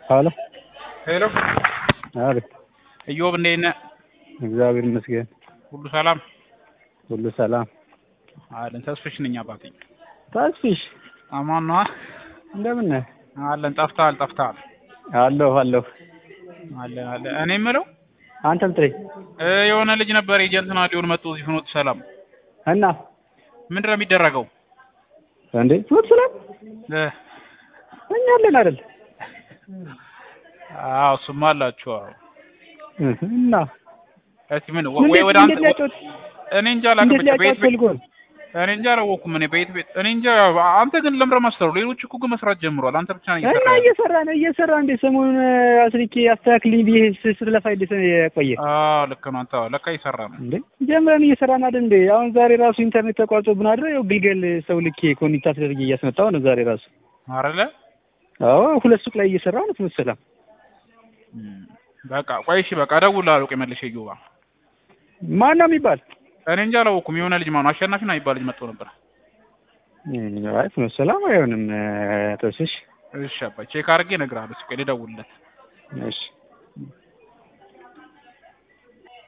ሀሎ ሄሎ አቤት። እዮብ እንዴት ነህ? እግዚአብሔር ይመስገን ሁሉ ሰላም ሁሉ ሰላም። አለን። ተስፍሽ ነኝ አባቴ። ታስፊሽ አማን ነዋ። እንደምን ነህ? አለን። ጠፍተሃል ጠፍተሃል። አለሁ አለሁ። አለን አለን። እኔ የምለው አንተም ጥሬ እ የሆነ ልጅ ነበር ኤጀንት ናዲዮን መጥቶ እዚህ ፍኖተ ሰላም እና ምንድን ነው የሚደረገው? እንዴ ፍኖተ ሰላም እ እኛ አለን አይደል? አዎ እሱማ አላችሁ። አዎ እህ እና እስኪ ምን ወይ ወደ አንተ እኔ እንጃ አላውቅም። እንዴት ብቻ ቤት ሊያጫውት ቤት ፈልጎ ነው? እኔ እንጃ አላወኩም። እኔ ቤት ቤት እኔ እንጃ። አንተ ግን ለምረ ማስተሩ ሌሎች እኮ ግን መስራት ጀምሯል። አንተ ብቻ ነው እና እየሰራ እየሰራ ነው እየሰራ እንደ ሰሞኑን አስልኬ አስተካክልኝ ብዬ ስ- ስትለፋ ደስ የቆየ አዎ ልክ ነው። አንተ አዎ፣ ለካ እየሰራ ነው። እንዴ ጀምረን እየሰራን አይደል እንዴ? አሁን ዛሬ ራሱ ኢንተርኔት ተቋርጦብን አይደል? ያው ግልገል ሰው ልኬ ኮኔክት አስደርጌ እያስመጣሁ ነው ዛሬ ራሱ። አይደለ አዎ ሁለት ሱቅ ላይ እየሰራሁ ነው ፍኖተ ሰላም። እም፣ በቃ ቆይ እሺ፣ በቃ እደውልልሃለሁ። ቆይ መልሼ እዮባ ማን ነው የሚባል? እኔ እንጃ አላወኩም። የሆነ ልጅ ማነው አሸናፊ ነው የሚባል ልጅ መጥቶ ነበር። እም፣ አይ ፍኖተ ሰላም አይሆንም ተስሽ። እሺ አባይ ቼክ አድርጌ እነግርሃለሁ። እስኪ ቆይ ልደውልለት። እሺ